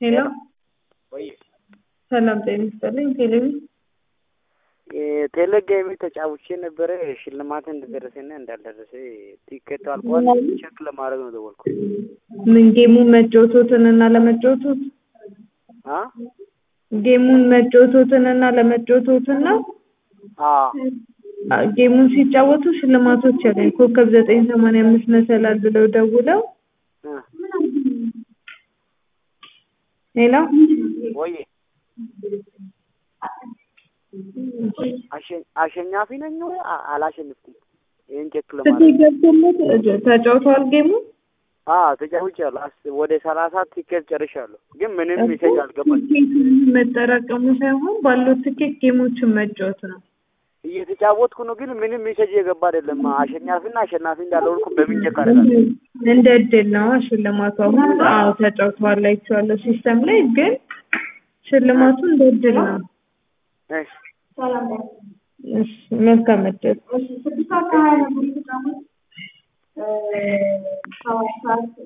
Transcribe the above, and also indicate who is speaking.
Speaker 1: ሄሎ
Speaker 2: ወይ
Speaker 1: ሰላም ጤና ይስጥልኝ። ቴሌቪ
Speaker 2: ቴሌጌም ተጫውቼ ነበረ። ሽልማት እንደደረሰና እንዳልደረሰ ቲኬቱ አልቋል። ቼክ ለማድረግ ነው ደወልኩ።
Speaker 1: ምን ጌሙን መጫወቶትን እና ለመጫወቶት
Speaker 2: አ
Speaker 1: ጌሙን መጫወቶትን እና ለመጫወቶትን ነው።
Speaker 2: አ
Speaker 1: አ- ጌሙን ሲጫወቱ ሽልማቶች ያገኝ ኮከብ ዘጠኝ ሰማንያ አምስት መሰላል ብለው ደውለው
Speaker 2: እ
Speaker 1: ሄሎ
Speaker 2: ወይ አሸ- አሸናፊ ነኝ ወይ አ- አላሸንፍኩም? ይሄን ቼክ ለማድረግ
Speaker 1: ትኬት ገብቶለት ተጫውተዋል ጌሙን
Speaker 2: አ ተጫውቻለሁ። አስ- ወደ ሰላሳ ቲኬት ጨርሻለሁ፣ ግን ምንም ሜሴጅ አልገባኝ።
Speaker 1: ትኬቱን መጠራቀሙ ሳይሆን ባለው ትኬት ጌሞችን መጫወት ነው።
Speaker 2: እየተጫወትኩ ነው፣ ግን ምንም ሜሴጅ የገባ አይደለም። አሸናፊና አሸናፊ እንዳልሆንኩ በምን ቼክ አደርጋለሁ?
Speaker 1: እንደ እድል ነው ሽልማቱ። አሁን አዎ ተጫውተዋል አይቼዋለሁ ሲስተም ላይ ግን ሽልማቱ እንደ እድል ነው።
Speaker 2: እሺ
Speaker 1: እሺ መልካም እድል።